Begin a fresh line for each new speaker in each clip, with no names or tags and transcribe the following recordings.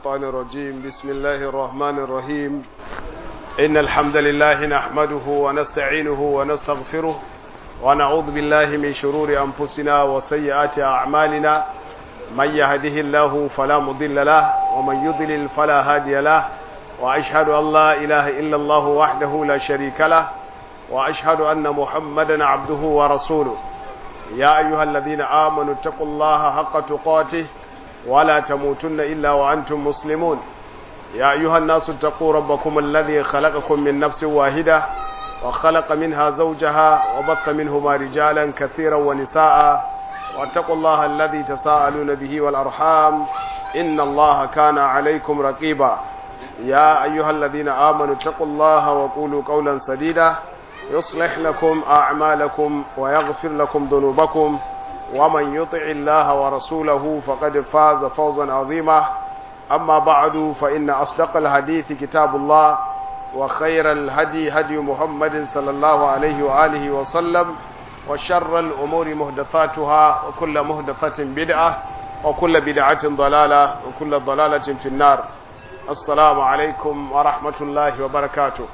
الشيطان الرجيم بسم الله الرحمن الرحيم إن الحمد لله نحمده ونستعينه ونستغفره ونعوذ بالله من شرور أنفسنا وسيئات أعمالنا من يهده الله فلا مضل له ومن يضلل فلا هادي له وأشهد أن لا إله إلا الله وحده لا شريك له وأشهد أن محمدا عبده ورسوله يا أيها الذين آمنوا اتقوا الله حق تقاته ولا تموتن إلا وأنتم مسلمون يا أيها الناس اتقوا ربكم الذي خلقكم من نفس واحدة وخلق منها زوجها وبث منهما رجالا كثيرا ونساء واتقوا الله الذي تساءلون به والأرحام إن الله كان عليكم رقيبا يا أيها الذين آمنوا اتقوا الله وقولوا قولا سديدا يصلح لكم أعمالكم ويغفر لكم ذنوبكم ومن يطع الله ورسوله فقد فاز فوزا عظيما أما بعد فإن أصدق الحديث كتاب الله وخير الهدي هدي محمد صلى الله عليه وآله وسلم وشر الأمور مهدثاتها وكل مهدثة بدعة وكل بدعة ضلالة وكل ضلالة في النار السلام عليكم ورحمة الله وبركاته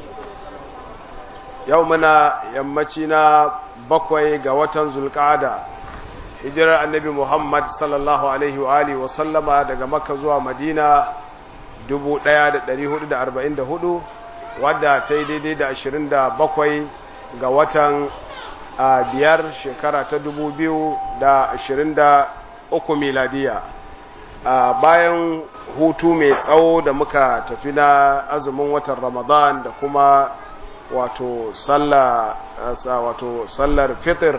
يومنا يمتنا بقوي قوة ذو القعدة hijirar annabi Muhammad sallallahu alaihi wa alihi wa sallama daga Makka zuwa Madina 1444 wadda ta yi daidai da 27 ga watan biyar shekara ta 2023 miladiya bayan hutu mai tsawo da muka tafi na azumin watan Ramadan da kuma wato sallar wato sallar fitr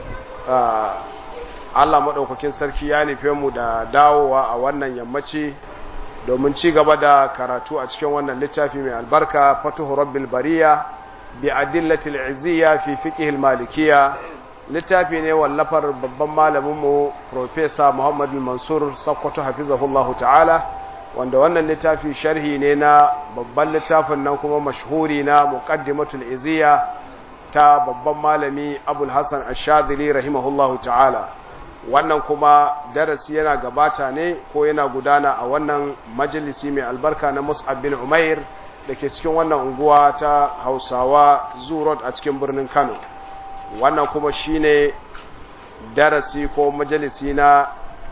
Allah maɗaukakin sarki ya nufe mu da dawowa a wannan yammaci domin ci gaba da karatu a cikin wannan littafi mai albarka fatuhu rabbil bariya bi adillatil izziya fi fiqhil malikiya littafi ne wallafar babban malamin mu professor Muhammad Mansur Sakkwato hafizahullahu ta'ala wanda wannan littafi sharhi ne na babban littafin nan kuma mashhuri na muqaddimatul izziya ta babban malami Abul Hasan Ash-Shadhili rahimahullahu ta'ala wannan kuma darasi yana gabata ne ko yana gudana a wannan majalisi mai albarka na Mus'ab bin Umair da ke cikin wannan unguwa ta Hausawa Zurot a cikin birnin Kano wannan kuma shine darasi ko majalisi na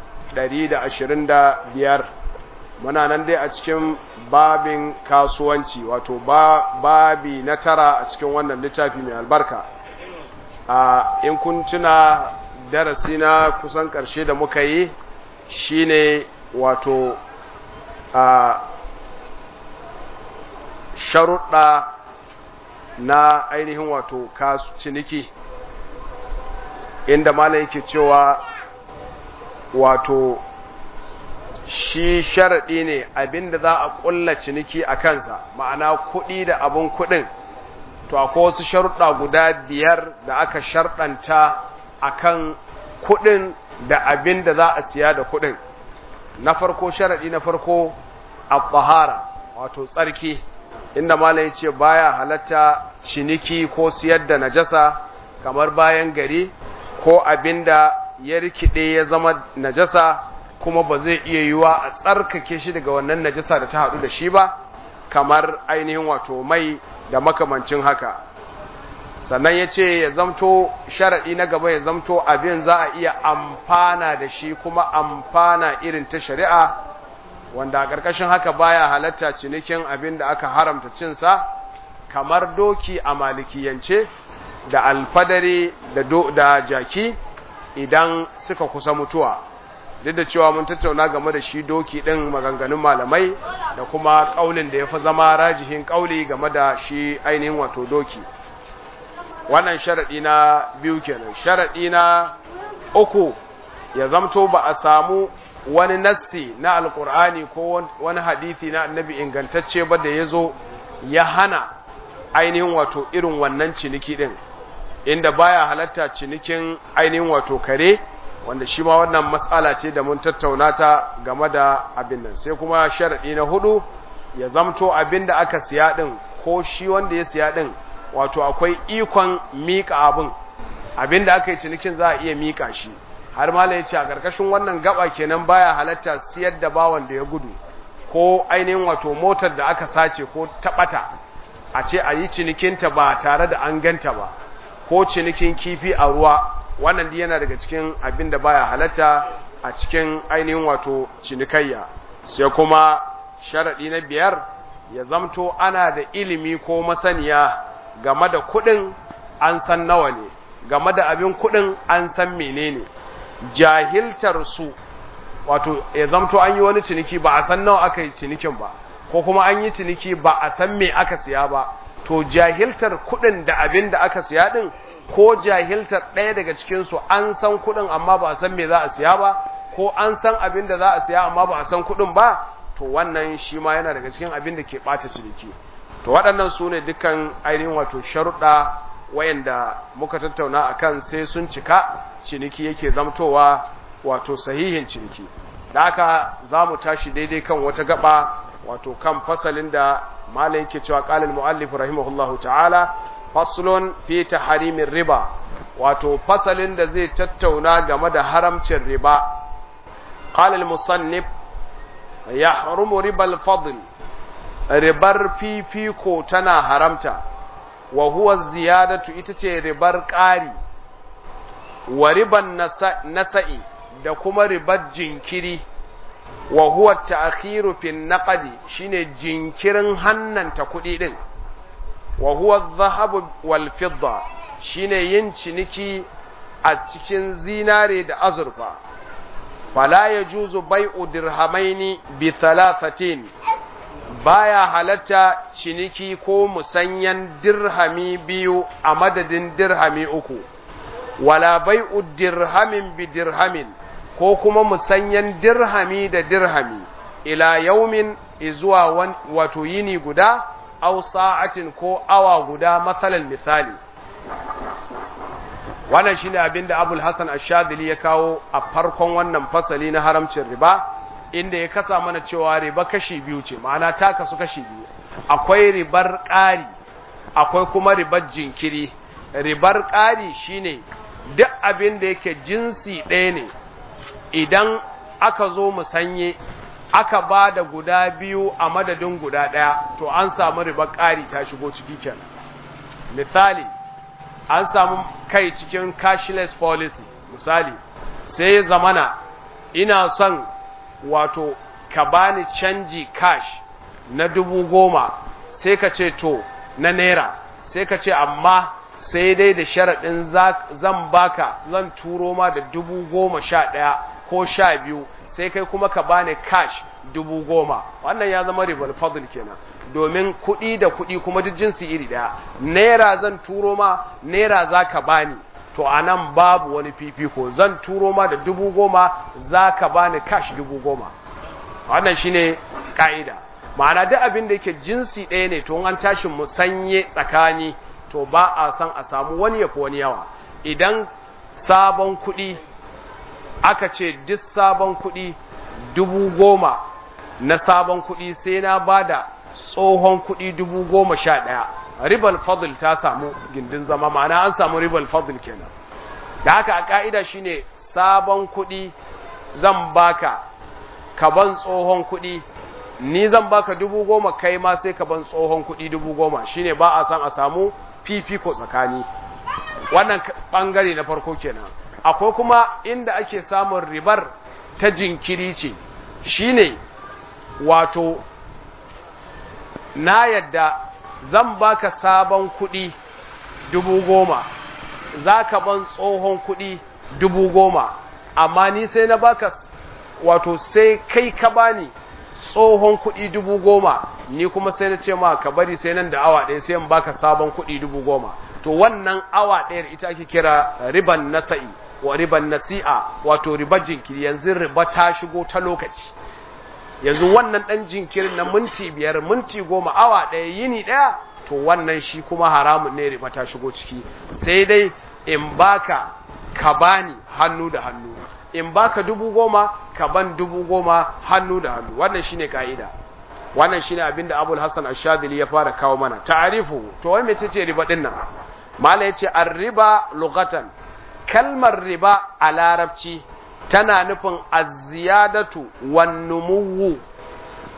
125 muna nan dai a cikin babin kasuwanci wato babi na tara a cikin wannan littafi mai albarka a in kun tuna darasi na kusan ƙarshe da muka yi shine wato a sharuɗa na ainihin wato ciniki inda malam yake cewa wato shi sharaɗi ne abinda za a ƙulla ciniki a kansa ma'ana kuɗi da abin kuɗin to akwai wasu sharuɗa guda biyar da aka sharɗanta akan kuɗin da abin da za a siya da kuɗin na farko sharaɗi na farko a tsahara wato tsarki inda malam ya ce baya halatta ciniki ko siyar da najasa kamar bayan gari ko abin da ya rikide ya zama najasa kuma ba zai iya yiwa a tsarkake shi daga wannan najasa da ta haɗu da shi ba kamar ainihin wato mai da makamancin haka sannan ya ce ya zamto sharaɗi na gaba ya zamto abin za a iya amfana da shi kuma amfana irin ta shari'a wanda a ƙarƙashin haka baya halatta cinikin abin da aka haramta cinsa kamar doki a malikiyance da alfadari da, da jaki idan suka kusa mutuwa duk da cewa mun tattauna game da shi doki ɗin maganganun malamai da kuma ƙaulin da ya fi zama rajihin ƙauli game da shi ainihin wato doki wannan sharaɗi na biyu kenan sharaɗi na uku ya zamto ba a samu wani nassi na alkur'ani ko wani hadisi na annabi ingantacce ba da ya zo ya hana ainihin wato irin wannan ciniki ɗin inda baya halatta cinikin ainihin wato kare wanda shi ma wannan matsala ce da mun tattauna ta game da abin nan sai kuma sharaɗi na hudu ya zamto abin da aka siya ɗin ko shi wanda ya siya ɗin wato akwai ikon miƙa abin abin da aka yi cinikin za a iya miƙa shi har ma ya ce a ƙarƙashin wannan gaba kenan baya halatta siyar da bawan da ya gudu ko ainihin wato motar da aka sace ko taɓata a ce a yi cinikinta ba tare da an ganta ba ko cinikin kifi a ruwa wannan yana daga cikin abin da baya halatta a cikin ainihin wato cinikayya sai kuma sharaɗi na biyar ya zamto ana da ilimi ko masaniya game da kuɗin an san nawa ne game da abin kuɗin an san menene jahiltar su wato ya zamto an yi wani ciniki ba a san nawa aka yi cinikin ba ko kuma an yi ciniki ba a san me aka siya ba to jahiltar kuɗin da abin da aka siya ɗin ko jahiltar ɗaya daga cikinsu an san kuɗin amma ba a san me za a siya ba ko an san abin da za a siya amma ba a san kuɗin ba to wannan shi ma yana daga cikin abin da ke ɓata ciniki to waɗannan su ne dukkan ainihin wato sharuɗa wayanda muka tattauna a kan sai sun cika ciniki yake zamtowa wato sahihin ciniki da haka za mu tashi daidai kan wata gaba wato kan fasalin da malai yake cewa ƙalil mu'allif rahimahullahu ta'ala faslun fi tahrimin riba wato fasalin da zai tattauna game da haramcin riba qala al-musannif yahrumu riba al-fadl ribar fifiko tana haramta wa huwa ziyadatu ita ce ribar ƙari wa riban nasa'i da kuma ribar jinkiri wa huwa ta'khiru fi naqdi shine jinkirin hannanta kuɗi din wa huwa adh-dhahabu wal fidda shine yin ciniki a cikin zinare da azurfa fala yajuzu bai'u dirhamaini bi thalathatin baya halatta ciniki ko musanyan dirhami biyu a madadin dirhami uku wala bai'u dirhamin bi dirhamin ko kuma musanyan dirhami da dirhami ila yaumin izuwa wato yini guda aw sa'atin ko awa guda masalan misali wannan shine abinda Abul Hasan Ash-Shadili ya kawo a farkon wannan fasali na haramcin riba inda ya kasa mana cewa riba kashi biyu ce ma'ana ta kasu kashi biyu akwai ribar ƙari akwai kuma ribar jinkiri ribar ƙari shine duk abin da yake jinsi ɗaya ne idan aka zo musanye aka ba da guda biyu a madadin guda ɗaya to an samu ribar ƙari ta shigo ciki kenan misali an samu kai cikin cashless policy misali sai zamana ina son wato ka bani canji cash na dubu goma sai ka ce to na naira sai ka ce amma sai dai da sharaɗin zan baka zan turo ma da dubu goma sha ɗaya ko sha biyu sai kai kuma ka bani cash dubu goma wannan ya zama ribar fadl kenan domin kuɗi da kuɗi kuma duk jinsi iri ɗaya naira zan turo ma naira za ka bani to a nan babu wani fifiko zan turo ma da dubu goma za ka bani cash dubu goma wannan shine ka'ida ma'ana duk abin da yake jinsi ɗaya ne to an tashi musanye tsakani to ba a san a samu wani yafi wani yawa idan sabon kuɗi aka ce duk sabon kuɗi dubu goma na sabon kuɗi sai na ba da tsohon kuɗi dubu goma sha ɗaya ribal fadl ta samu gindin zama ma'ana an samu ribal fadl kenan da haka a ka'ida shine sabon kuɗi zan baka ka ban tsohon kuɗi ni zan baka dubu goma kai ma sai ka ban tsohon kuɗi dubu goma shine ba a san a samu fifiko tsakani wannan ɓangare na farko kenan akwai kuma inda ake samun ribar ta jinkiri ce shine wato na yadda zan baka sabon kuɗi dubu goma za ka ban tsohon kuɗi dubu goma amma ni sai na baka wato sai kai ka bani tsohon kuɗi dubu goma ni kuma sai na ce ma ka bari sai nan da awa ɗaya sai in baka sabon kuɗi dubu goma to wannan awa ɗayar ita ake kira riban nasa'i wa riban nasi'a wato ribar jinkiri yanzu riba ta shigo ta lokaci yanzu wannan ɗan jinkirin na minti biyar minti goma awa ɗaya yini ɗaya to wannan shi kuma haramun ne riba ta shigo ciki sai dai in baka ka bani hannu da hannu in baka dubu goma ka ban dubu goma hannu da hannu wannan shine ka'ida wannan shine abinda Abul Hassan Ash-Shadhili ya fara kawo mana ta'arifu to wai mecece riba din nan mala yace ar-riba lughatan kalmar riba a larabci tana nufin az-ziyadatu wan numuwu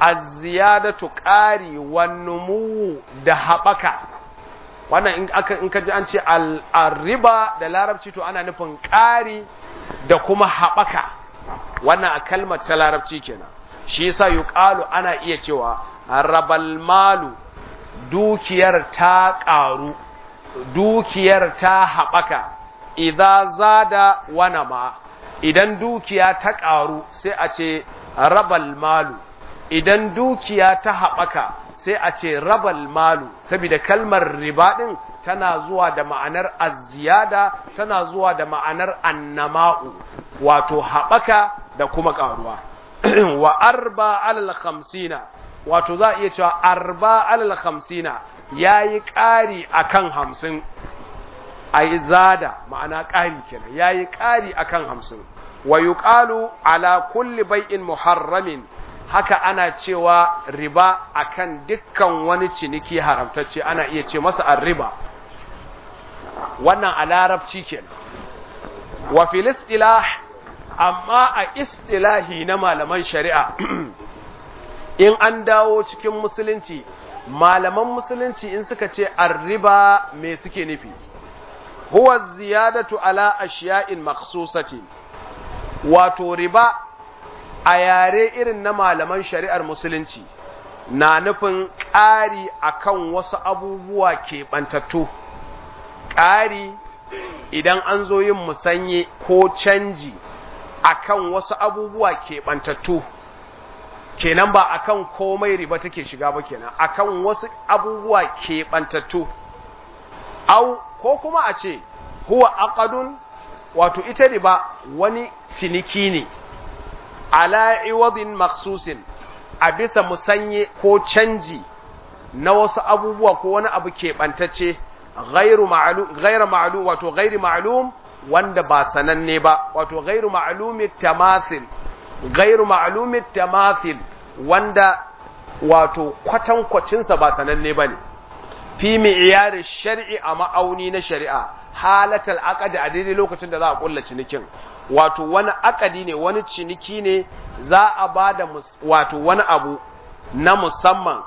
az-ziyadatu qari wan numu da haɓaka wannan in aka in ka ji an ce al-riba da larabci to ana nufin ƙari da kuma haɓaka wannan a kalmar ta larabci kenan shi yasa yuqalu ana iya cewa rabal malu dukiyar ta ƙaru dukiyar ta haɓaka idza zada wana ma idan dukiya ta ƙaru sai a ce rabal malu idan dukiya ta haɓaka sai a ce rabal malu saboda kalmar riba ɗin tana zuwa da ma'anar aziyada tana zuwa da ma'anar annama'u wato haɓaka da kuma ƙaruwa wa arba alal khamsina wato za a iya cewa arba alal khamsina ya yi ƙari a kan hamsin a yi zada ma'ana ƙari kenan ya yi ƙari a kan hamsin wa yuqalu ala kulli bai'in muharramin haka ana cewa riba akan dukkan wani ciniki haramtacce ana iya ce masa arriba wannan a larabci kenan wa fil istilah amma a istilahi na malaman shari'a in an dawo cikin musulunci malaman musulunci in suka ce arriba me suke nufi huwa ziyadatu ala ashiya'in makhsusatin wato riba a yare irin na malaman shari'ar musulunci na nufin ƙari akan wasu abubuwa keɓantattu ƙari idan an zo yin musanye ko canji akan wasu abubuwa keɓantattu kenan ba akan komai riba take shiga ba kenan akan wasu abubuwa keɓantattu au ko kuma a ce huwa aqadun wato ita riba wani ciniki ne ala iwadin maksusin a bisa musanye ko canji na wasu abubuwa ko wani abu keɓantacce gairu ma'alum wato gairi ma'alum wanda ba sananne ba wato gairu ma'alumi tamathil gairu ma'alumi tamathil wanda wato kwatankwacinsa ba sananne ba ne fi mi'iyar shari'i a ma'auni na shari'a halatal aqadi a daidai lokacin da za a kulla cinikin wato wani akadi ne wani ciniki ne za a ba da wato wani abu na musamman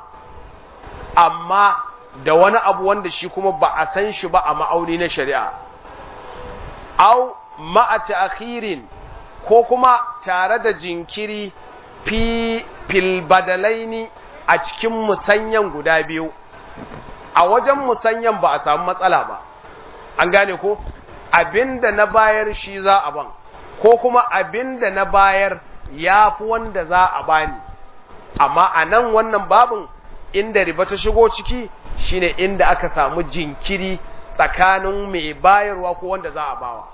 amma da wani abu wanda shi kuma ba a san shi ba a ma'auni na shari'a au ma'a ta'khirin ko kuma tare da jinkiri fi fil badalaini a cikin musanyan guda biyu a wajen musanyan ba a samu matsala ba an gane ko abinda na bayar shi za a ban ko kuma abinda na bayar ya fi wanda za a bani amma a nan wannan babin inda riba ta shigo ciki shine inda aka samu jinkiri tsakanin mai bayarwa ko wanda za a bawa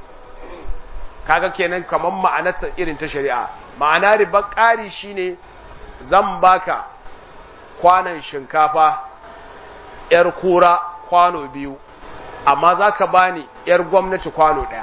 kaga kenan kamar ma'anarsa irin ta shari'a ma'ana riba ƙari shine zan baka kwanan shinkafa ‘yar kura kwano biyu amma za ka bani ‘yar gwamnati kwano ɗaya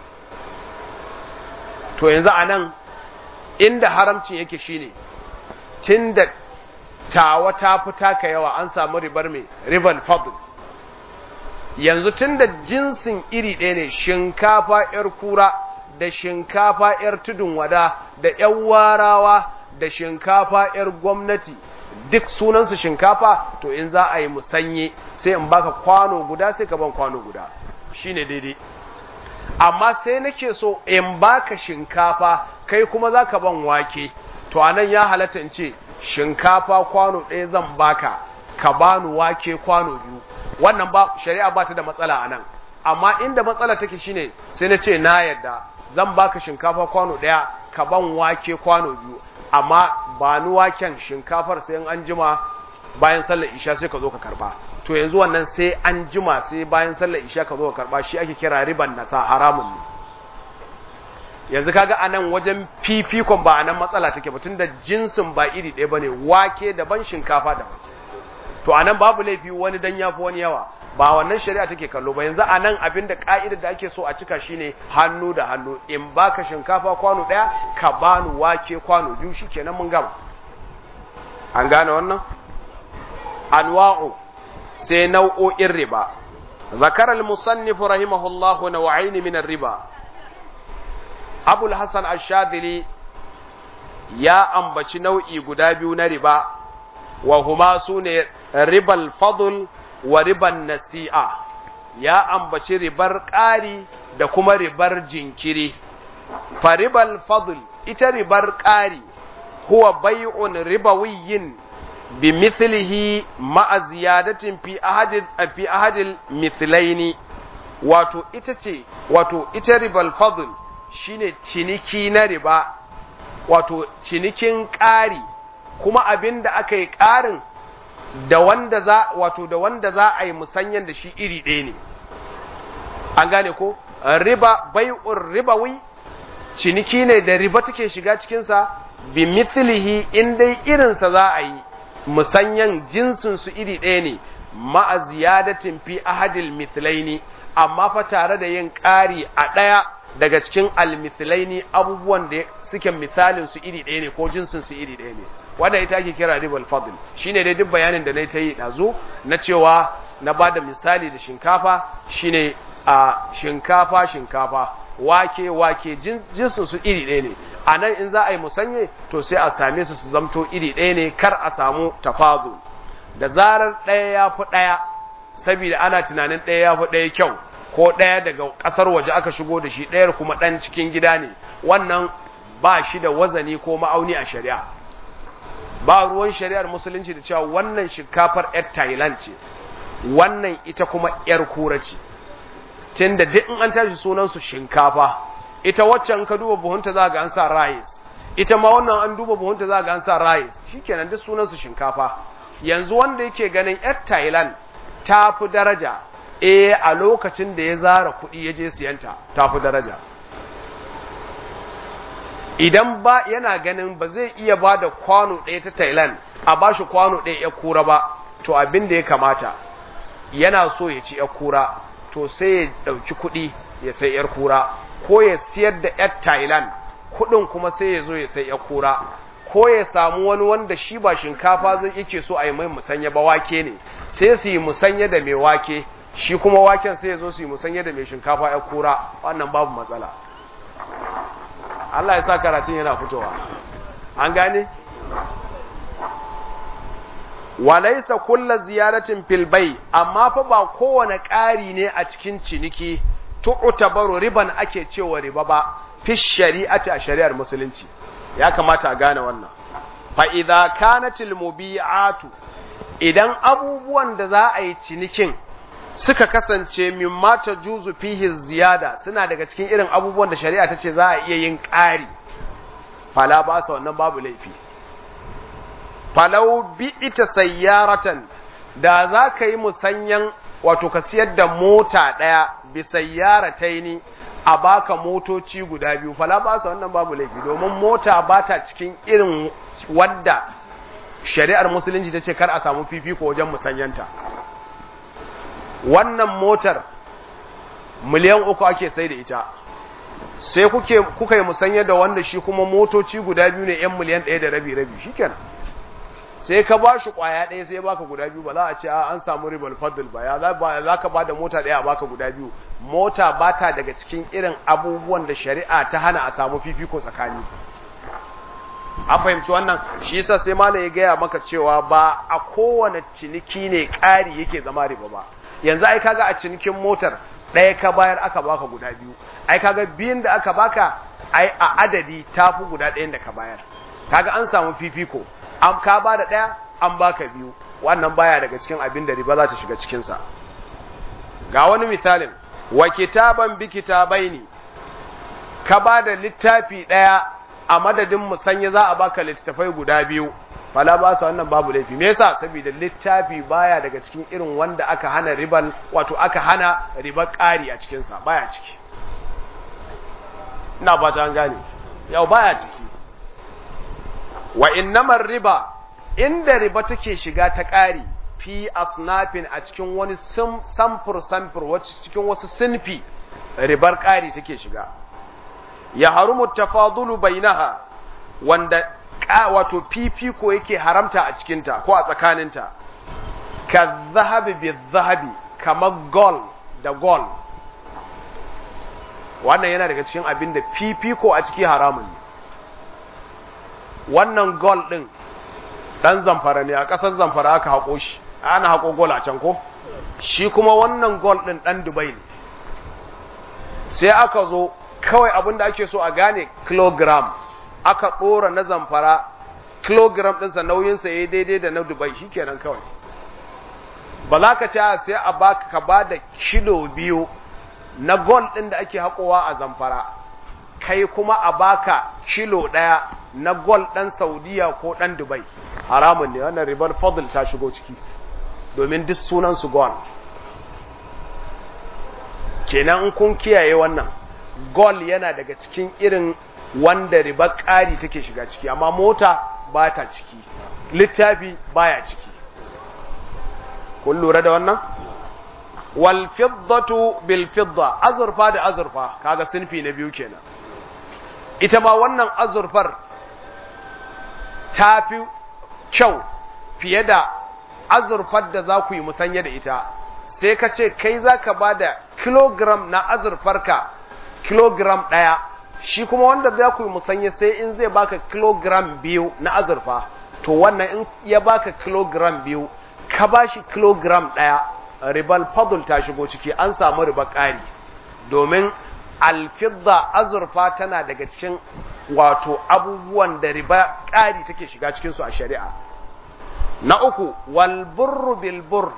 to yanzu a nan inda haramcin yake shine tun da tawa ta fi taka yawa an samu ribar mai ribar fadl yanzu tun da jinsin iri ɗaya ne shinkafa ‘yar kura da shinkafa ‘yar tudun wada da ‘yan warawa da shinkafa ‘yar gwamnati duk sunansu shinkafa to in za a yi musanye sai in baka kwano guda sai ka ban kwano guda shine daidai amma sai nake so in baka shinkafa kai kuma za ka ban wake to anan ya halatta in ce shinkafa kwano ɗaya zan baka ka bani wake kwano biyu wannan ba shari'a ba ta da matsala anan amma inda matsala take shine sai na ce na yadda zan baka shinkafa kwano ɗaya ka ban wake kwano biyu amma ba ni waken shinkafar sai an jima bayan sallar isha sai ka zo ka karba to yanzu wannan sai an jima sai bayan sallar isha ka zo ka karba shi ake kira riban nasa haramun ne yanzu kaga anan wajen fifikon ba anan matsala take ba tunda jinsin ba iri ɗaya bane wake daban shinkafa daban to anan babu laifi wani dan yafi wani yawa ba wannan shari'a take kallo ba yanzu anan abinda ka'idar da ake so a cika shine hannu da hannu in baka shinkafa kwano daya ka bani wake kwano biyu shikenan mun gama an gane wannan anwa'u sai nau'o'in riba ذكر المصنف رحمه الله نوعين من الربا أبو الحسن الشاذلي ya ambaci nau'i guda biyu na riba wa huma sune ribal fadl wa riban nasi'a ya ambaci ribar ƙari da kuma ribar jinkiri fa ribal fadl ita ribar ƙari huwa bai'un ribawiyyin bi mithlihi ma'a ziyadatin fi ahadil fi ahadil mithlaini wato ita ce wato ita ribal fadl shine ciniki na riba wato cinikin ƙari kuma abin da aka yi ƙarin da wanda za wato da wanda za a yi musanyan da shi iri ɗaya ne an gane ko riba bai'ur ribawi ciniki ne da riba take shiga cikinsa bi mithlihi in dai irinsa za a yi musanyan jinsin su iri ɗaya ne ma'a ziyadatin fi ahadil mithlaini amma fa tare da yin ƙari a ɗaya daga cikin almithlaini abubuwan da suke misalin su iri ɗaya ne ko jinsin su iri ɗaya ne wanda ita ake kira ribal fadl shine dai duk bayanin da nayi ta yi dazu na cewa na bada misali da shinkafa shine a shinkafa shinkafa wake wake jinsin su iri ɗaya ne a nan in za a yi musanye to sai a same su su zamto iri ɗaya ne kar a samu tafazul da zarar ɗaya ya fi ɗaya saboda ana tunanin ɗaya ya fi ɗaya kyau ko ɗaya daga ƙasar waje aka shigo da shi ɗayar kuma ɗan cikin gida ne wannan ba shi da wazani ko ma'auni a shari'a ba ruwan shari'ar musulunci da cewa wannan shinkafar 'yar thailand ce wannan ita kuma 'yar kura ce tun da duk in an tashi sunansu shinkafa ita waccan ka duba buhunta za ga an sa rice ita ma wannan an duba buhunta za ga an sa rice shikenan duk sunansu shinkafa yanzu wanda yake ganin 'yar thailand ta fi daraja eh a lokacin da ya zara kuɗi ya je siyanta ta fi daraja idan ba yana ganin ba zai iya ba da kwano ɗaya ta Thailand a ba shi kwano ɗaya ya kura ba to abin da ya kamata yana so ya ci ya kura to sai ya ɗauki kuɗi ya sai yar kura ko ya siyar da yar Thailand kuɗin kuma sai ya zo ya sai yar kura ko ya samu wani wanda shi ba shinkafa zai yake so a yi mai musanya ba wake ne sai su yi musanya da mai wake shi kuma waken sai ya zo su yi musanya da mai shinkafa yar kura wannan babu matsala Allah ya sa karatun yana fitowa an gane walaisa kulla ziyaratin filbai amma fa ba kowane ƙari ne a cikin ciniki tu'tabaru riban ake cewa riba ba fi shari'ati a shari'ar musulunci ya kamata a gane wannan fa idza kanatil mubi'atu idan abubuwan da za a yi cinikin suka kasance mimma ta juzu fihi ziyada suna daga cikin irin abubuwan da shari'a ta ce za a iya yin ƙari fala ba sa wannan babu laifi falau bi ita sayyaratan da za ka yi musanyan wato ka siyar da mota ɗaya bi sayyarataini a baka motoci guda biyu fala ba sa wannan babu laifi domin mota ba ta cikin irin wadda shari'ar musulunci ta ce kar a samu fifiko wajen musanyanta wannan motar miliyan uku ake sai da ita sai kuke kuka yi musanya da wanda shi kuma motoci guda biyu ne yan miliyan ɗaya da rabi rabi shikenan sai ka ba shi ƙwaya ɗaya sai baka guda biyu ba za a ce an samu ribal fadl ba ya za ka ba da mota ɗaya a baka guda biyu mota ba ta daga cikin irin abubuwan da shari'a ta hana a samu fifiko tsakani an fahimci wannan shi yasa sai malam ya gaya maka cewa ba a kowane ciniki ne ƙari yake zama riba ba yanzu ai kaga a cinikin motar ɗaya ka bayar aka baka guda biyu ai kaga biyun da aka baka ai a adadi tafi guda ɗayan da ka bayar kaga an samu fifiko an ka ba da ɗaya an baka biyu wannan baya daga cikin abin da riba za ta shiga cikinsa ga wani misalin wa kitaban bi kitabaini ka ba da littafi ɗaya a madadin musanya za a baka littafai guda biyu fala ba su wannan babu laifi me yasa saboda littafi baya daga cikin irin wanda aka hana riban wato aka hana ribar ƙari a cikin sa baya ciki ina ba ta gane yau baya ciki wa innamar riba inda riba take shiga ta ƙari fi asnafin a cikin wani samfur samfur wacce cikin wasu sinfi ribar ƙari take shiga ya harumu tafadulu bainaha wanda wato fifiko yake haramta a cikinta ko a tsakaninta ka zahabi bi zahabi kamar gol da gol wannan yana daga cikin abin da fifiko a ciki haramun ne wannan gol ɗin ɗan zamfara ne a ƙasar zamfara aka haƙo shi ana haƙo gol a can ko shi kuma wannan gol ɗin ɗan dubai ne sai aka zo kawai abin da ake so a gane kilogram aka ɗora na zamfara kilogram ɗinsa nauyinsa ya daidai da na dubai shi kenan kawai ba za ka ci sai a baka ka ba da kilo biyu na gol ɗin da ake haƙowa a zamfara kai kuma a baka kilo ɗaya na gol ɗan saudiya ko ɗan dubai haramun ne wannan ribar fadl ta shigo ciki domin duk sunansu gol kenan in kun kiyaye wannan gol yana daga cikin irin wanda riba ƙari take shiga ciki amma mota ba ta ciki littafi baya ciki kun lura da wannan wal fiddatu bil fidda azurfa da azurfa kaga sinfi na biyu kenan ita ma wannan azurfar ta fi kyau fiye da azurfar da za ku yi musanya da ita sai ka ce kai za ka ba da kilogram na azurfarka kilogram ɗaya shi kuma wanda za ku yi musanya sai in zai baka kilogram biyu na azurfa to wannan in ya baka kilogram biyu ka ba shi kilogram ɗaya ribal fadul ta shigo ciki an samu riba ƙari domin alfidda azurfa tana daga cikin wato abubuwan da riba ƙari take shiga cikinsu a shari'a na uku walburru bilbur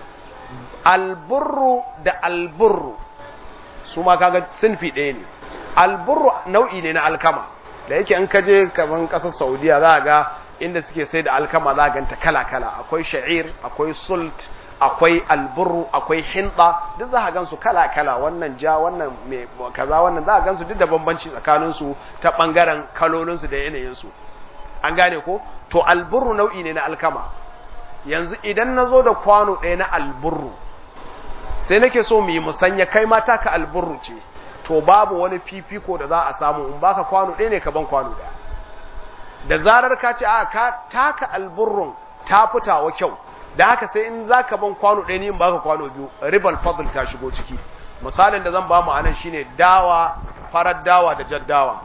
alburru da alburru su ma kaga sinfi ɗaya ne alburru nau'i ne na alkama da yake in kaje kaman ƙasar saudiya za a ga inda suke sai da alkama za a ganta kala-kala akwai sha'ir akwai sult akwai alburru akwai hinda duk za a gansu kala-kala wannan ja wannan mai kaza wannan za a gansu duk da bambanci tsakaninsu ta ɓangaren kalolinsu da yanayinsu an gane ko to alburru nau'i ne na alkama yanzu idan na zo da kwano ɗaya na alburru sai nake so mu yi musanya kai ma taka alburru ce to babu wani fifiko da za a samu in baka kwano ɗaya ne ka ban kwano ɗaya da zarar ka ce a ka taka alburrun ta fitawa kyau da haka sai in za ka ban kwano ɗaya ne in baka kwano biyu ribal fadl ta shigo ciki misalin da zan ba mu anan shine dawa farar dawa da jaddawa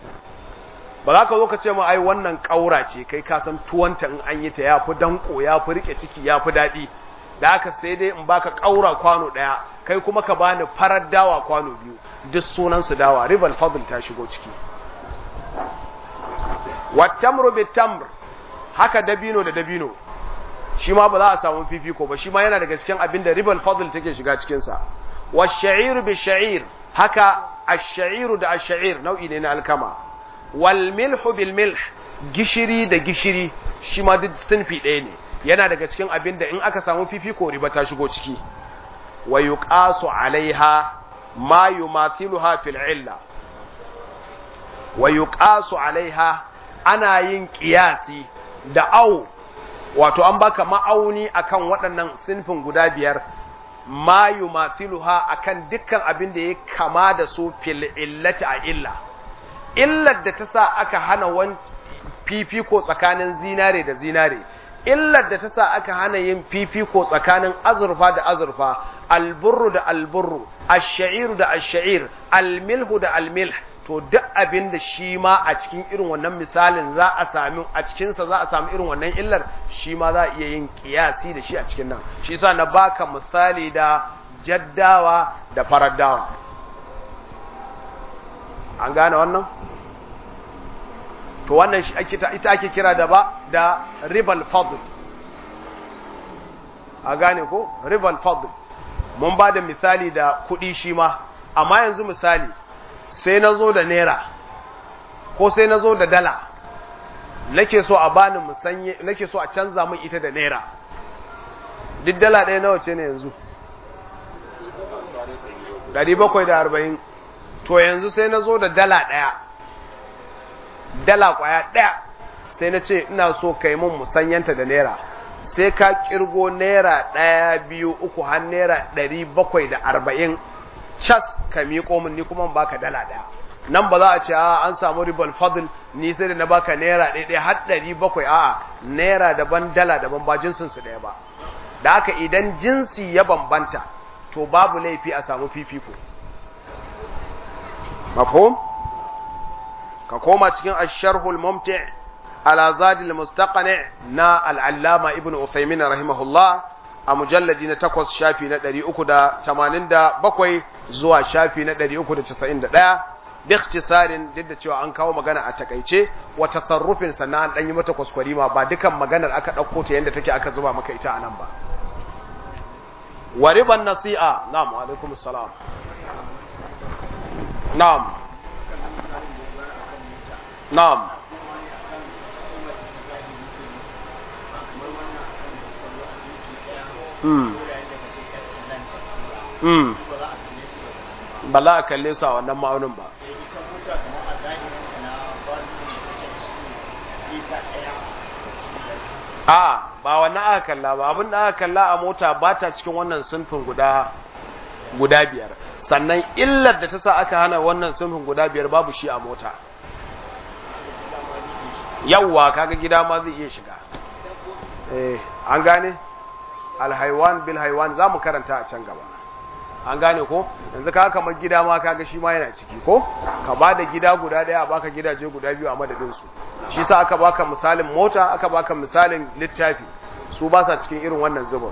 ba za ka zo ka ce ma ai wannan ƙaura ce kai ka san tuwanta in an yi ta ya fi danko ya fi rike ciki ya fi daɗi da haka sai dai in baka ƙaura kwano ɗaya kai kuma ka bani farar dawa kwano biyu duk sunansu dawa ribal fadl ta shigo ciki wattamru bitamr haka dabino da dabino shi ma ba za a samu fifiko ba shi ma yana daga cikin abin da ribal fadl take shiga cikin sa wash-sha'iru bish-sha'ir haka ash-sha'iru da ash-sha'ir nau'i ne na alkama wal milhu bil milh gishiri da gishiri shi ma duk sunfi ɗaya ne yana daga cikin abin da in aka samu fifiko riba ta shigo ciki wa yuqasu alaiha ma yumathiluha fil illa wa yuqasu alaiha ana yin qiyasi da au wato an baka ma'auni akan waɗannan sinfin guda biyar ma yumathiluha akan dukkan abin da ya kama da su fil illati a illa illar da ta sa aka hana wani fifiko tsakanin zinare da zinare illar da ta sa aka hana yin fifiko tsakanin azurfa da azurfa alburru da alburru ash-sha'iru da ash-sha'ir almilhu da almilh to duk abin da shi ma a cikin irin wannan misalin za a sami a cikinsa za a sami irin wannan illar shi ma za a iya yin kiyasi da shi a cikin nan shi yasa na baka misali da jaddawa da faraddawa an gane wannan to wannan shi ita ake kira da ba da ribal fadl a gane ko ribal fadl mun ba da misali da kuɗi shi ma amma yanzu misali sai na zo da naira ko sai na zo da dala nake so a bani musanye nake so a canza min ita da naira duk dala ɗaya nawa ce ne yanzu 740 to yanzu sai na zo da dala ɗaya dala ƙwaya ɗaya sai na ce ina so ka yi min musanyanta da naira sai ka kirgo naira ɗaya biyu uku har naira ɗari bakwai da arba'in cas ka miƙo min ni kuma baka dala ɗaya nan ba za a ce a an samu ribal fadl ni sai da na baka naira ɗaya ɗaya har ɗari bakwai a'a naira daban dala daban ba jinsin su ɗaya ba da haka idan jinsi ya bambanta to babu laifi a samu fifiko mafhum ka koma cikin asharhul mumti' ala zadil mustaqani na al'allama ibn Uthaymin rahimahullah a mujalladi na takwas shafi na ɗari uku da tamanin da bakwai zuwa shafi na ɗari uku da casa'in da ɗaya bikhtisarin duk da cewa an kawo magana a takaice wa tasarrufin sannan an ɗanyi mata kwaskwarima ba dukan maganar aka ɗauko ta yadda take aka zuba maka ita a nan ba wa riban nasi'a na'am wa alaikum salam na'am na'am ba za a kalle su a wannan ma'aunin ba a ba wannan aka kalla ba abin da aka kalla a mota ba ta cikin wannan sunfin guda guda biyar sannan illar da ta sa aka hana wannan sunfin guda biyar babu shi a mota yawwa kaga gida ma zai iya shiga eh an gane alhaiwan bil haiwan za mu karanta a can gaba an gane ko yanzu ka kamar gida ma kaga shi ma yana ciki ko ka ba da gida guda daya a baka gidaje guda biyu a madadin su shi sa aka baka misalin mota aka baka misalin littafi su ba sa cikin irin wannan zubin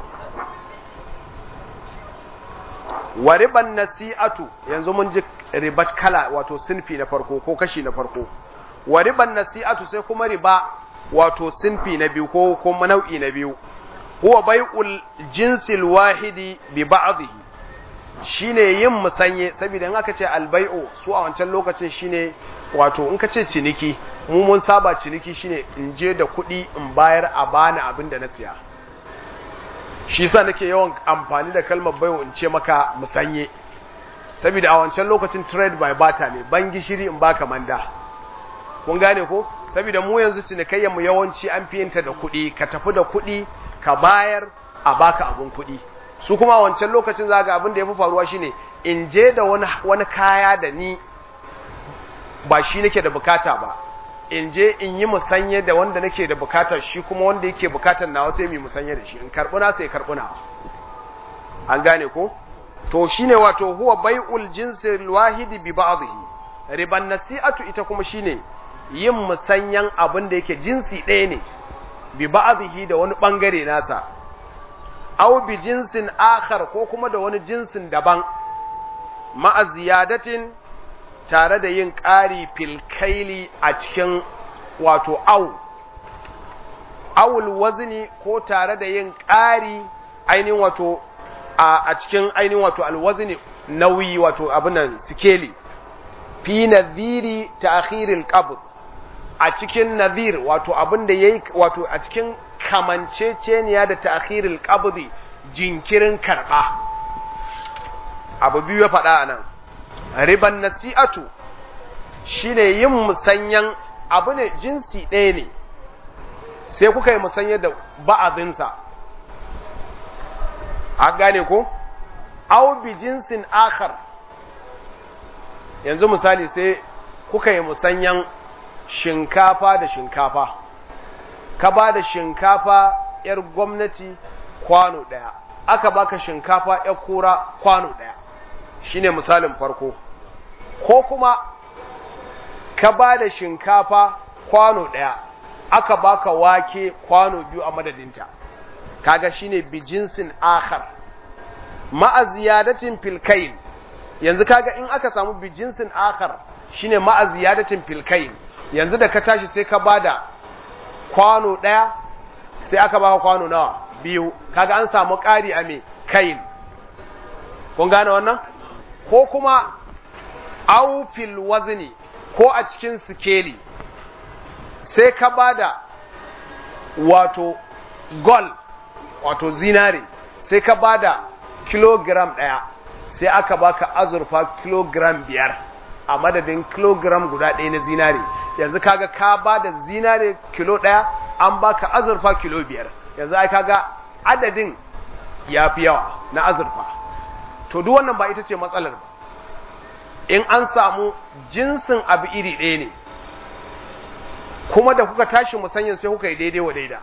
wa riban nasi'atu yanzu mun ji ribat kala wato sinfi na farko ko kashi na farko wa riban nasi'atu sai kuma riba wato sinfi na biyu ko kuma nau'i na biyu huwa bai'ul jinsil wahidi bi ba'dhihi shine yin musanye saboda in aka ce albai'u su a wancan lokacin shine wato in ka ce ciniki mu mun saba ciniki shine in je da kuɗi in bayar a bani abin da na siya shi yasa nake yawan amfani da kalmar bai'u in ce maka musanye saboda a wancan lokacin trade by barter ne ban gishiri in baka manda kun gane ko saboda mu yanzu cinikayyar mu yawanci an fi yinta da kuɗi ka tafi da kuɗi ka bayar a baka abun kuɗi su kuma wancan lokacin zaga abin da ya fi faruwa shine in je da wani, wani kaya da ni ba shi nake da bukata ba in je in yi musanye da wanda nake da bukatar shi kuma wanda yake bukatar nawa sai mu musanye da shi in karbuna sai karbuna an gane ko to shine wato huwa bai'ul jinsil wahidi bi ba'dhihi riban nasi'atu ita kuma shine yin musanyan abin da yake jinsi ɗaya ne bi ba'dhihi da wani bangare nasa aw bi jinsin akhar ko kuma da wani jinsin daban ma'a ziyadatin tare da yin ƙari filkaili a cikin wato au awul wazni ko tare da yin ƙari ainihin wato a cikin ainihin wato alwazni nauyi wato abinan sikeli fi nadhiri ta'khiril qabd a cikin nadhir wato abin da yayi wato a cikin kamanceceniya da ta'khiril qabdi jinkirin karba abu biyu ya faɗa anan riban nasi'atu shine yin musanyan abu ne jinsi ɗaya ne sai kuka yi musanya da ba'azinsa a gane ko au bi jinsin akhar yanzu misali sai kuka yi musanyan shinkafa da shinkafa ka ba da shinkafa ‘yar gwamnati kwano ɗaya, aka baka shinkafa ‘yar kura kwano ɗaya, shi ne misalin farko, ko kuma ka ba da shinkafa kwano ɗaya, aka baka wake kwano biyu a madadinta, kaga shi ne bijinsin akhar, ma'aziyadatin filkain, yanzu kaga in aka samu bijinsin akhar shi ne ma'aziyadatin filkain, yanzu da ka tashi sai ka ba da kwano ɗaya sai aka baka kwano nawa biyu kaga an samu ƙari a me kain kun gane wannan ko kuma aufil wazni ko a cikin sikeli sai ka bada wato gol wato zinare sai ka bada kilogram ɗaya sai aka baka azurfa kilogram biyar a madadin kilogram guda ɗaya na zinare yanzu kaga ka ba da zinare kilo ɗaya an baka azurfa kilo biyar yanzu ai kaga adadin ya fi yawa na azurfa to duk wannan ba ita ce matsalar ba in an samu jinsin abu iri ɗaya ne kuma da kuka tashi musanyin sai kuka yi daidai wa daida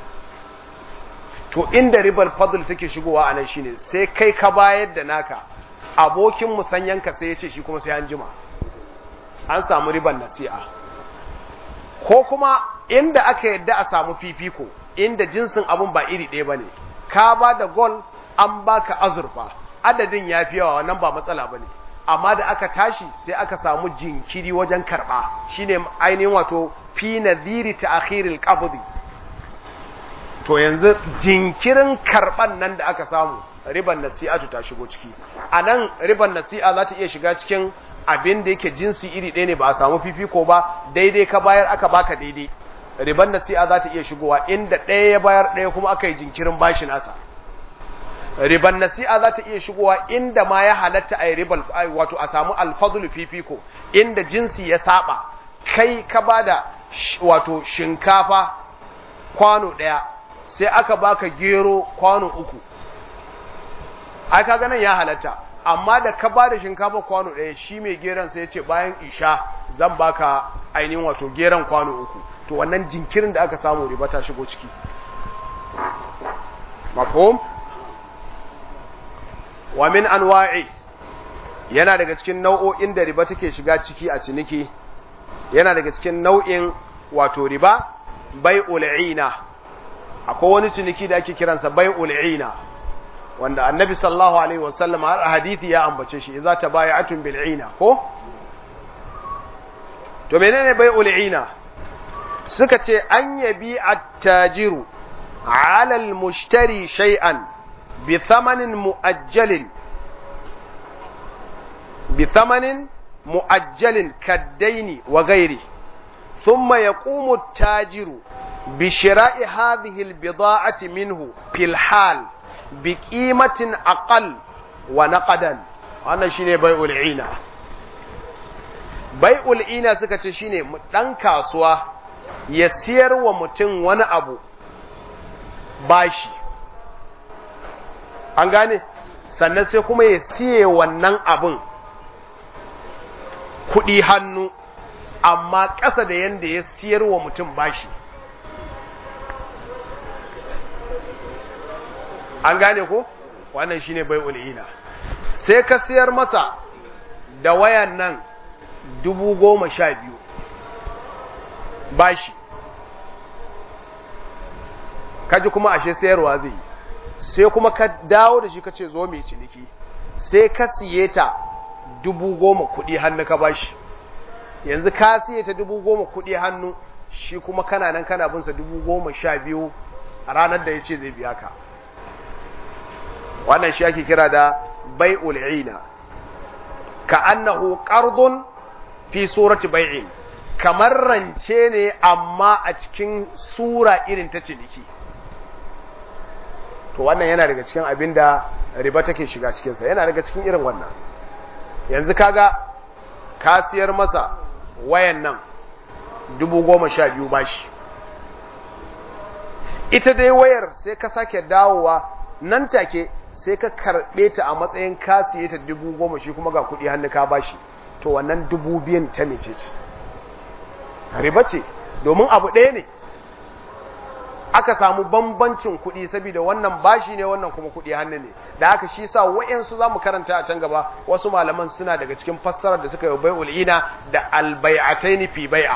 to inda ribar fadl take shigowa a nan shine sai kai ka bayar da naka abokin musanyanka sai ya ce shi kuma sai an jima an samu ribar nasi'a ko kuma inda aka yadda a samu fifiko inda jinsin abun ba iri ɗaya bane ka ba da gol an baka azurfa adadin ya fi yawa wannan ba matsala bane amma da aka tashi sai aka samu jinkiri wajen karɓa shine ainihin wato fi nadhiri ta'khiril qabdi to yanzu jinkirin karɓan nan da aka samu riban nasi'atu ta shigo ciki anan riban nasi'a za ta iya shiga cikin abin da yake jinsi iri ɗaya ne ba a samu fifiko ba daidai ka bayar aka baka daidai riban nasi'a za ta iya shigowa inda ɗaya ya bayar ɗaya kuma aka yi jinkirin bashi nasa riban nasi'a za ta iya shigowa inda ma ya halatta a yi riban wato a samu alfadul fifiko inda jinsi ya saba kai ka bada wato shinkafa kwano ɗaya sai aka baka gero kwano uku ai kaga nan ya halatta amma da ka bada shinkafa kwano ɗaya shi mai geron sai ya ce bayan isha zan baka ainihin wato geron kwano uku to wannan jinkirin da aka samu riba ta shigo ciki mafhum wa min anwa'i yana daga cikin nau'o'in da riba take shiga ciki a ciniki yana daga cikin nau'in wato riba bai'ul ina akwai wani ciniki da ake kiransa bai'ul ina wanda annabi sallallahu alaihi wasallam har hadisi ya ambace shi idza tabaya'atun bil ina ko to menene bai'ul ina suka ce an yabi attajiru ala al-mushtari shay'an bi thamanin mu'ajjalin bi thamanin mu'ajjalin kaddaini wa ghairi thumma yaqumu at-tajiru bi shira'i hadhihi al-bida'ati minhu fil hal bi qimatin aqal wa naqadan wannan shine bai'ul ina bai'ul ina suka ce shine dan kasuwa ya siyar wa mutum wani abu bashi an gane sannan sai kuma ya siye wannan abin kuɗi hannu amma ƙasa da yadda ya siyar wa mutum bashi an gane ko wannan shine bai ul'ina sai ka siyar masa da wayan nan dubu goma sha biyu bashi kaji kuma ashe sayarwa zai yi sai kuma ka dawo da shi ka ce zo mai ciniki sai ka siye ta dubu goma kuɗi hannu ka bashi yanzu ka siye ta dubu goma kuɗi hannu shi kuma kana nan kana binsa dubu goma sha biyu a ranar da ya ce zai biya ka wannan shi ake kira da bai ul'ina ka annahu qardun fi surati bai'in kamar rance ne amma a cikin sura irin ta ciniki to wannan yana daga cikin abin da riba take shiga cikinsa yana daga cikin irin wannan yanzu kaga ka siyar masa wayan nan dubu goma sha biyu bashi ita dai wayar sai ka sake dawowa nan take sai ka karɓe ta a matsayin ka siye ta dubu goma shi kuma ga kuɗi hannu ka bashi to wannan dubu biyan ta mece ce riba ce domin abu ɗaya ne aka samu bambancin kuɗi saboda wannan bashi ne wannan kuma kuɗi hannu ne da haka shi sa wa'yansu za mu karanta a can gaba wasu malaman suna daga cikin fassarar da suka yi bai ul'ina da albai'ataini fi bai'a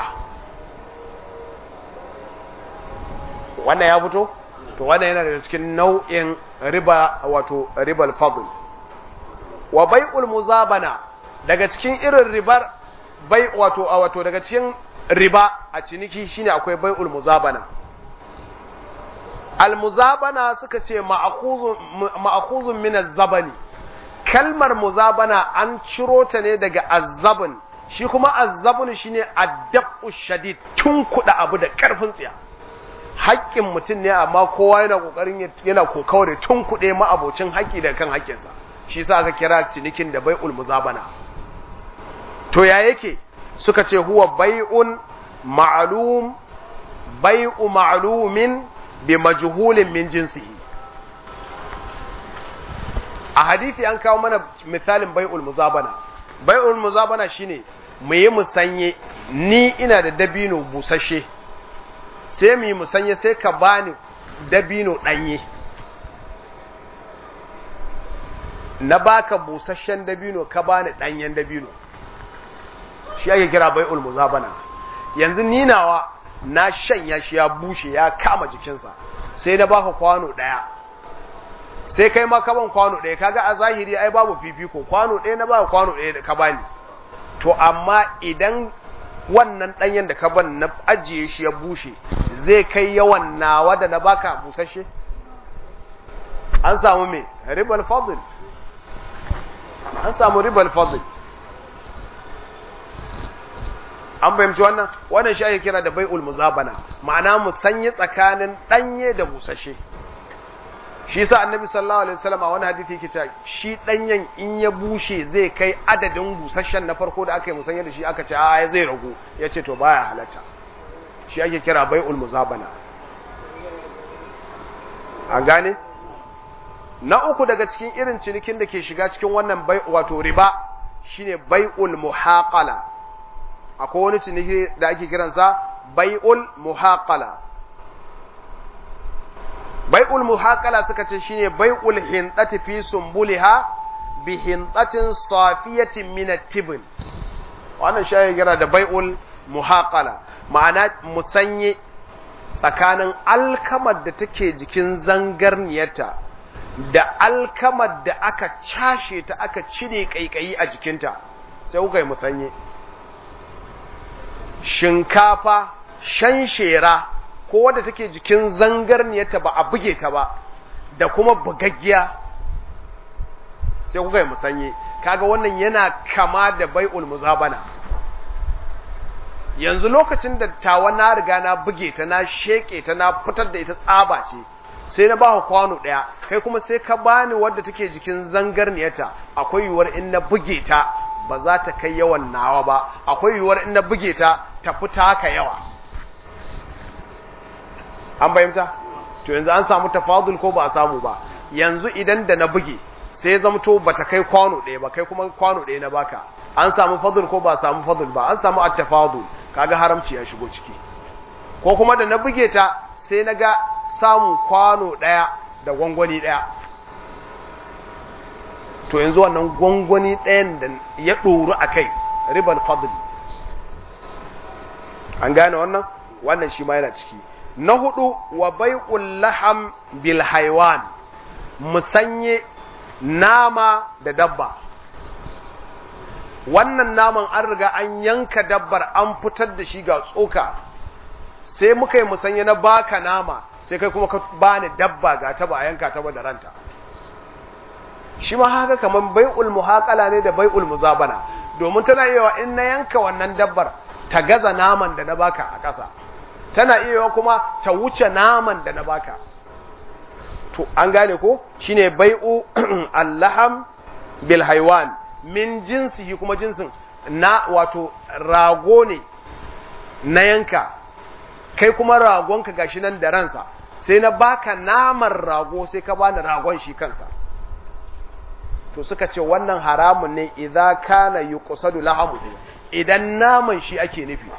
wannan ya fito to wannan yana daga cikin nau'in riba wato ribal fadl wa bai'ul muzabana daga cikin irin ribar bai wato wato daga cikin riba a ciniki shine akwai bai'ul muzabana almuzabana suka ce ma'akuzun min zabani kalmar muzabana an ciro ta ne daga azzabun shi kuma azzabun shine addabu shadid tun kuɗa abu da ƙarfin tsiya haƙƙin mutum ne amma kowa yana ƙoƙarin yana kokawa da tun kuɗe ma'abocin haƙƙi da kan haƙƙinsa shi sa aka kira cinikin da bai'ul muzabana to ya yake suka ce huwa bai'un ma'lum bai'u ma'lumin bi majhulin min jinsihi a hadisi an kawo mana misalin bai'ul muzabana bai'ul muzabana shine mu yi musanye ni ina da dabino busasshe sai mu yi musanye sai ka bani dabino danye na baka busasshen dabino ka bani danyen dabino shi ake kira bai'ul muzabana yanzu ninawa na shanya shi ya bushe ya kama jikinsa sai na baka kwano ɗaya sai kai ma kaban kwano ɗaya kaga a zahiri ai babu fifiko kwano ɗaya na baka kwano ɗaya da ka bani to amma idan wannan ɗanyen da ka ban na ajiye shi ya bushe zai kai yawan nawa da na baka busashe an samu me ribal fadl an samu ribal fadl an fahimci wannan wannan shi ake kira da bai'ul muzabana ma'ana musanye tsakanin danye da busashe shi sa annabi sallallahu alaihi wasallam a wani hadisi yake cewa shi danyen in ya bushe zai kai adadin busashen na farko da aka yi musanye da shi aka ce a zai ragu yace to baya halatta shi ake kira bai'ul muzabana an gane na uku daga cikin irin cinikin da ke shiga cikin wannan bai wato riba shine bai'ul muhaqala akwai wani ciniki da ake kiransa bai'ul muhaqala bai'ul muhaqala suka ce shine bai'ul hintati fi sumbuliha bi hintatin safiyatin min at-tibn wannan shi ake kira da bai'ul muhaqala ma'ana musanye tsakanin alkamar da take jikin zangarniyarta da alkamar da aka cashe ta aka cire kaikayi a jikinta sai kuka yi musanye shinkafa shanshera ko wadda take jikin zangarniyarta ba a buge ta ba da kuma bugaggiya sai kuka yi musanye kaga wannan yana kama da bai'ul muzabana yanzu lokacin da tawa na riga na buge ta na sheke ta na fitar da ita tsaba ce sai na ba kwano ɗaya kai kuma sai ka bani wadda take jikin zangarniyarta akwai yiwuwar in na buge ta ba za ta kai yawan nawa ba akwai yiwuwar in na buge ta ta fita haka yawa an bayyanta to yanzu an samu tafadul ko ba a samu ba yanzu idan da na buge sai zamto ba ta kai kwano ɗaya ba kai kuma kwano ɗaya na baka an samu fadul ko ba a samu fadul ba an samu at-tafadul kaga haramci ya shigo ciki ko kuma da na buge ta sai na ga samun kwano ɗaya da gwangwani ɗaya to yanzu wannan gwangwani ɗayan da ya ɗoru a kai ribar fadl an gane wannan wannan shi ma yana ciki na hudu wa bai'ul laham bil haiwan musanye nama da dabba wannan naman an riga an yanka dabbar an fitar da shi ga tsoka sai muka yi musanye na baka nama sai kai kuma ka bani dabba ga ta ba a yanka ta ba da ranta shi ma haka kaman bai'ul muhaqala ne da bai'ul muzabana domin tana iya in na yanka wannan dabbar ta gaza naman da na baka a ƙasa tana iya kuma ta wuce naman da na baka to an gane ko shine bai'u allaham bil haywan min jinsihi kuma jinsin na wato rago ne na yanka kai kuma ragonka gashi nan da ransa sai na baka naman rago sai ka bani ragon shi kansa to suka ce wannan haramun ne idza kana yuqsadu lahamu idan naman shi ake nufi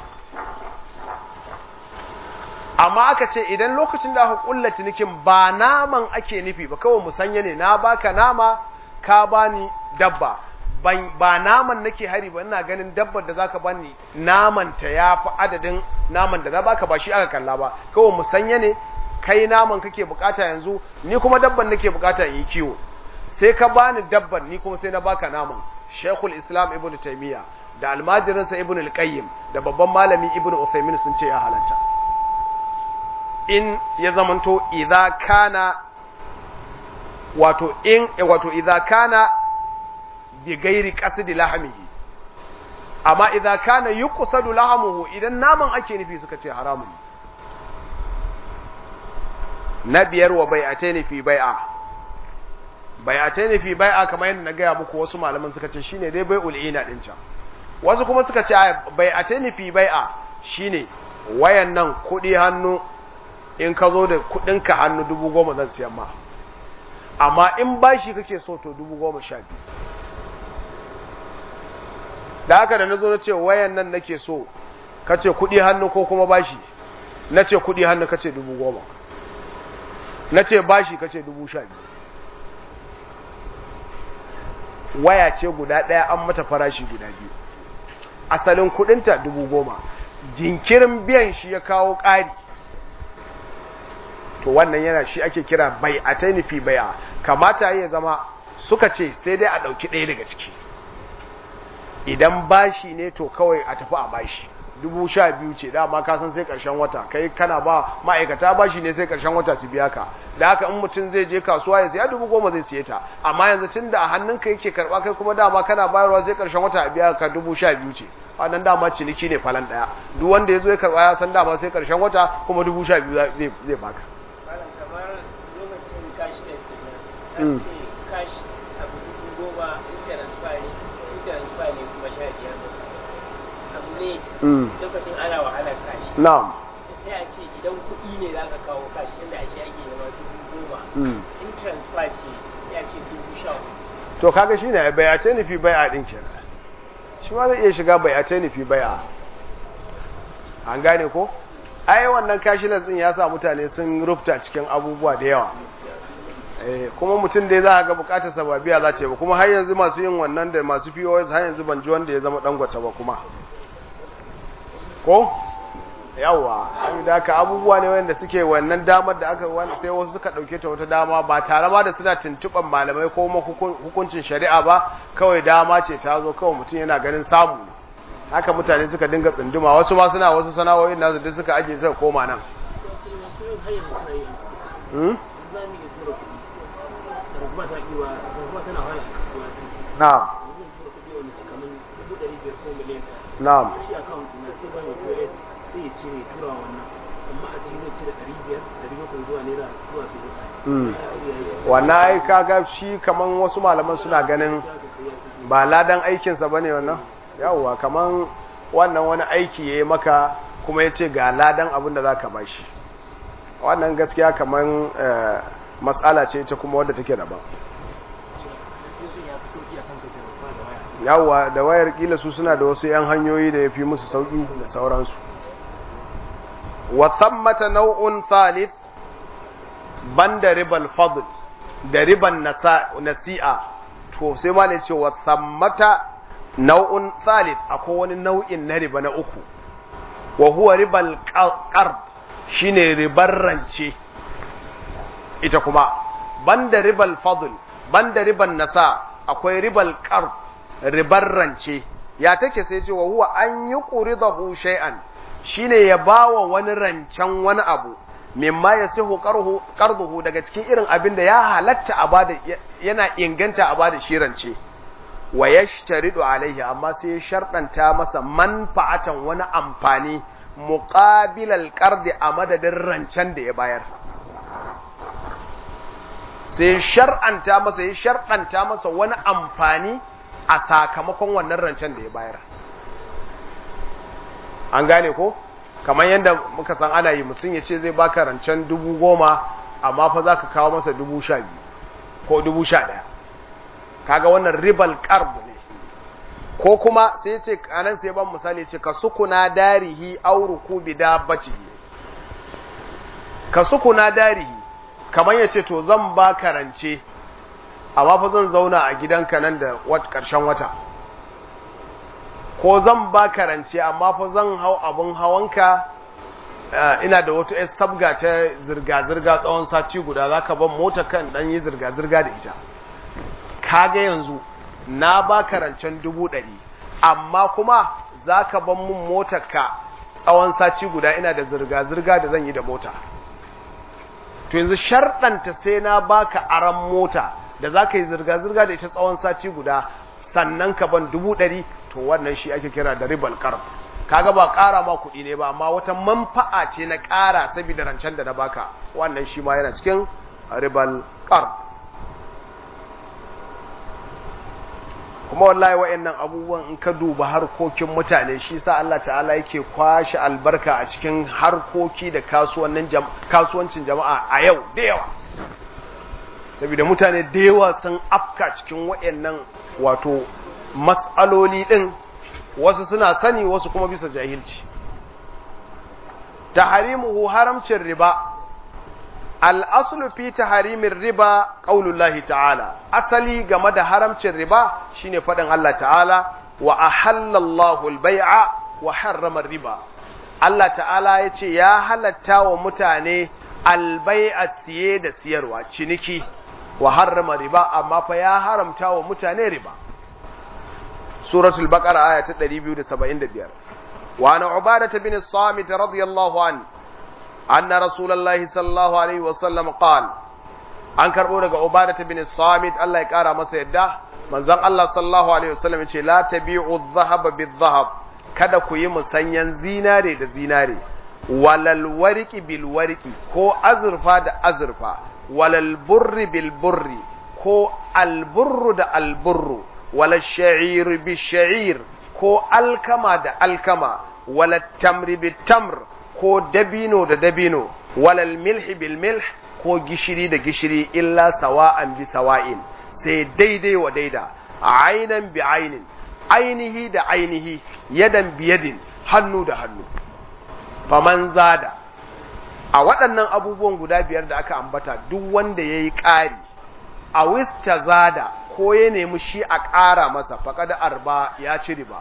amma aka ce idan lokacin da aka kulla cinikin ba naman ake nufi ba kawai musanya ne na baka nama ka bani dabba ba naman nake hari ba ina ganin dabbar da zaka bani naman ta yafi adadin naman da na baka ba shi aka kalla ba kawai musanya ne kai naman kake bukata yanzu ni kuma dabban nake bukata in yi kiwo sai ka bani dabban ni kuma sai na baka naman Sheikhul Islam Ibn Taymiyyah da almajirinsa Ibn al-Qayyim da babban malami Ibn Uthaymeen sun ce ya halatta in ya zamanto idza kana wato in wato idza kana bi gairi qasdi lahmihi amma idza kana yuqsadu lahmuhu idan naman ake nufi suka ce haramun na biyar wa bai'ataini fi bai'a bai'ataini fi bai'a kamar yadda na gaya muku wasu malaman suka ce shine dai bai'ul ina din can wasu kuma suka ce bai'ataini fi bai'a shine wayan nan kudi hannu in ka zo da kudinka hannu dubu goma zan siyan ma amma in bashi kake so to dubu goma sha biyu da haka da na zo na ce wayan nan nake so ka ce kudi hannu ko kuma bashi na ce kudi hannu ka ce dubu goma na ce bashi ka ce dubu sha biyu waya ce guda ɗaya an mata farashi guda biyu asalin kudinta dubu goma jinkirin biyan shi ya kawo ƙari to wannan yana shi ake kira bai a tainifi bai'a kamata ya zama suka ce sai dai a ɗauki ɗaya daga ciki idan bashi ne to kawai a tafi a bashi dubu sha biyu ce dama ka san sai ƙarshen wata kai kana ba ma'aikata bashi ne sai ƙarshen wata su biya ka da haka in mutum zai je kasuwa ya siya dubu goma zai siye ta amma yanzu tun da a hannunka yake karɓa kai kuma dama kana bayarwa sai ƙarshen wata a biya ka dubu sha biyu ce wannan dama ciniki ne falan ɗaya duk wanda ya zo ya karɓa ya san dama sai ƙarshen wata kuma dubu sha biyu zai baka
kamar lokacin kashi da kenan ce kashi abu dubu goma transfer ne transfer ne kuma sha biyar abu ne lokacin ana wahalar kashi
na'am
sai a ce idan kuɗi ne za ka kawo kashi yadda ake ake nema dubu goma in transfer ce ya ce dubu sha
to kaga shi ne bai a ce nufi bai a ɗin kenan shi ma zai iya shiga bai a ce nufi bai a an gane ko ai wannan cashless din ya sa mutane sun rufta cikin abubuwa da yawa kuma mutum da za a ga bukatar sababiya za ce ba kuma har yanzu masu yin wannan da masu POS har yanzu ban ji wanda ya zama dangwace ba kuma ko yawa da haka abubuwa ne wanda suke wannan damar da aka wani sai wasu suka dauke ta wata dama ba tare ma da suna tuntuban malamai ko hukuncin shari'a ba kawai dama ce ta zo kawai mutum yana ganin samu haka mutane suka dinga tsunduma wasu ma suna wasu sana'o'in nasu duk suka aje suka koma nan na'am na'am wannan ai kaga shi kaman wasu malaman suna ganin ba ladan aikinsa bane wannan yawwa kaman wannan wani aiki ya yi maka kuma ya ce ga ladan abin da za ka ba shi wannan gaskiya kaman matsala ce ta kuma wadda take daban yawwa da wayar kila su suna da wasu 'yan hanyoyi da ya fi musu sauƙi da sauransu wa thammata nau'un thalith banda ribal fadl da riban nasi'a to sai ma ne ce wa thammata nau'un thalith akwai wani nau'in na riba na uku wa huwa ribal qard shine ribar rance ita kuma banda ribal fadl banda riban nasa akwai ribal qard ribar rance ya take sai ce wa huwa an yuqridahu shay'an shine ya bawa wani rancen wani abu mimma yasihu qarhu qarduhu daga cikin irin abin da ya halatta a bada yana inganta a bada shi rance wa yashtaridu alaihi amma sai ya sharɗanta masa manfa'atan wani amfani muqabilal qardi a madadin rancen da ya bayar sai shar'anta masa ya sharɗanta masa wani amfani a sakamakon wannan rancen da ya bayar an gane ko kamar yadda muka san ana yi mutum ya ce zai baka rancen dubu goma amma fa za ka kawo masa dubu sha biyu ko dubu sha ɗaya kaga wannan ribal qarb ne ko kuma sai ce anan sai ban misali ce ka sukuna darihi aw rukubi dabbatihi ka sukuna darihi kamar yace to zan ba karance amma fa zan zauna a gidanka nan da wat karshen wata ko zan ba karance amma fa zan hau abun hawanka ina da wata yar sabga ta zirga-zirga tsawon sati guda zaka ban mota kan dan yi zirga-zirga da ita kaga yanzu na ba rancen dubu ɗari amma kuma za ka ban mun motarka tsawon sati guda ina da zirga-zirga da zan yi da mota to yanzu sharɗanta sai na baka aran mota da za ka yi zirga-zirga da ita tsawon sati guda sannan ka ban dubu ɗari to wannan shi ake kira da ribal karf kaga ba ƙara ma kuɗi ne ba amma wata manfa'a ce na ƙara saboda rancen da na baka wannan shi ma yana cikin ribal karf kuma wallahi wa'annan abubuwan in ka duba harkokin mutane shi sa Allah ta'ala yake kwashe albarka a cikin harkoki da kasuwancin jama'a a yau da yawa saboda mutane da yawa sun afka cikin wa'annan wato mas'aloli din wasu suna sani wasu kuma bisa jahilci taharimuhu haramcin riba al'asulu fi taharimin riba ƙaunullahi ta'ala asali game da haramcin riba shine faɗin Allah ta'ala wa ahallallahu al-bai'a wa harramar riba Allah ta'ala ya ce ya halatta wa mutane albai'a siye da siyarwa ciniki wa harrama riba amma fa ya haramta wa mutane riba suratul baqara aya ta 275 wa ana ubadah bin as-samit radiyallahu an anna rasulullahi sallallahu alaihi wa sallam qala an karbo daga ubadah bin as-samit Allah ya kara masa yadda manzon Allah sallallahu alaihi wa sallam ce la tabi'u adh-dhahaba bidh-dhahab kada ku yi musanyan zinare da zinare walal wariki bil wariki ko azurfa da azurfa walal burri bil burri ko alburru da alburru walal sha'ir bil sha'ir ko alkama da alkama walal tamri bil tamr ko dabino da dabino walal milhi bil milh ko gishiri da gishiri illa sawa'an bi sawa'in sai daidai wa daida ainan bi ainin ainihi da ainihi yadan biyadin hannu da hannu faman zada a waɗannan abubuwan guda biyar da aka ambata duk wanda ya yi ƙari a wista zada ko ya nemi shi a ƙara masa faƙada arba ya ci riba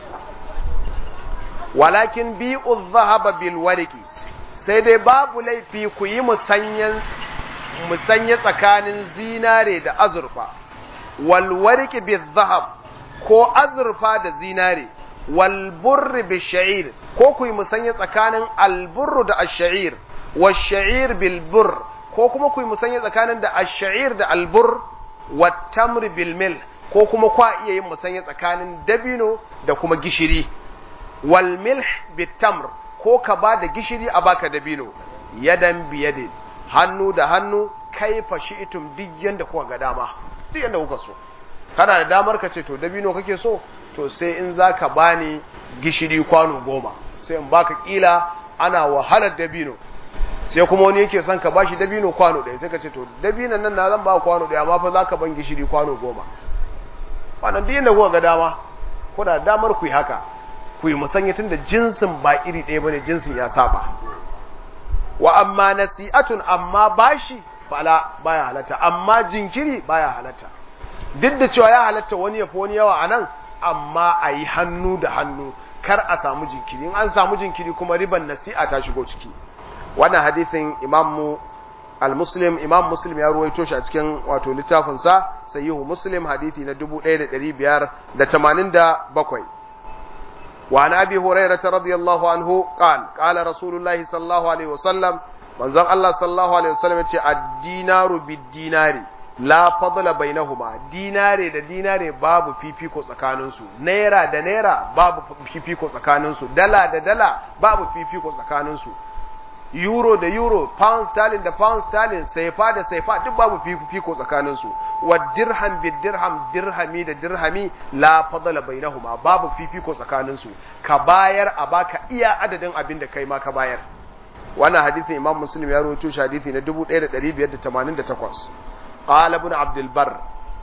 walakin bi'u zahaba bil wariki sai dai babu laifi ku yi musanya tsakanin zinare da azurfa wal wariki bil zahab ko azurfa da zinare wal burri bil sha'ir ko ku yi musanya tsakanin alburru da ash-sha'ir wash-sha'ir bil burr ko kuma ku yi musanya tsakanin da ash-sha'ir da albur wat tamr bil mil ko kuma kwa iya yin musanya tsakanin dabino da kuma gishiri wal milh bit tamr ko ka ba da gishiri a baka dabino yadan biyadin hannu da hannu kaifa shi'tum duk yanda kuka ga dama duk yanda kuka so kana da damar ka ce to dabino kake so to sai in zaka bani gishiri kwano goma sai in baka kila ana wahalar dabino sai kuma wani yake son ka bashi dabino kwano ɗaya sai ka ce to dabinon nan na zan ba kwano ɗaya amma fa zaka ban gishiri kwano goma wannan duk yanda kuka ga dama kuna damar ku yi haka ku yi musanya tun da jinsin ba iri ɗaya bane jinsin ya saba wa amma nasi'atun amma bashi fala baya halatta amma jinkiri baya halatta duk da cewa ya halatta wani ya fi wani yawa a nan amma a yi hannu da hannu kar a samu jinkiri in an samu jinkiri kuma riban nasi'a ta shigo ciki wannan hadisin imam al-muslim imam muslim ya ruwaito shi a cikin wato littafinsa sayyihu muslim hadisi na 1587 وعن أبي هريرة رضي الله عنه قال قال رسول الله صلى الله عليه وسلم من زن الله صلى الله عليه وسلم الدينار بالدينار la fadla bainahuma dinare da dinare babu fifiko tsakaninsu naira da naira babu fifiko tsakaninsu dala da dala babu fifiko tsakaninsu euro da euro pound sterling da pound sterling saifa da saifa duk babu fifiko tsakaninsu wa dirham bi dirham dirhami da dirhami la fadla bainahuma babu fifiko tsakaninsu ka bayar a baka iya adadin abin da kai ma ka bayar wannan hadisin imam muslim ya rawaito shi hadisi na 1588 qala ibn abd albar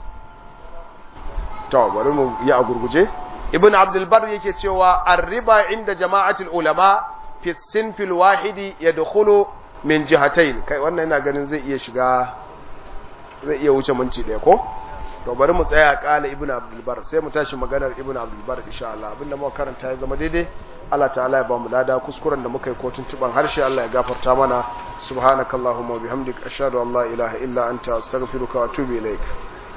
to bari mu yi a gurguje ibn abd albar yake cewa ar-riba inda jama'atul ulama fi sinfi al-wahidi yadkhulu min jihatayn kai wannan ina ganin zai iya shiga zai iya wuce minti daya ko to bari mu tsaya kala ibn abd albar sai mu tashi maganar ibn abd albar insha Allah abinda muka karanta ya zama daidai Allah ta'ala ya ba mu lada kuskuren da muka yi kotun tuban harshe Allah ya gafarta mana subhanakallahumma wa bihamdik ashhadu an la ilaha illa anta astaghfiruka wa atubu ilaik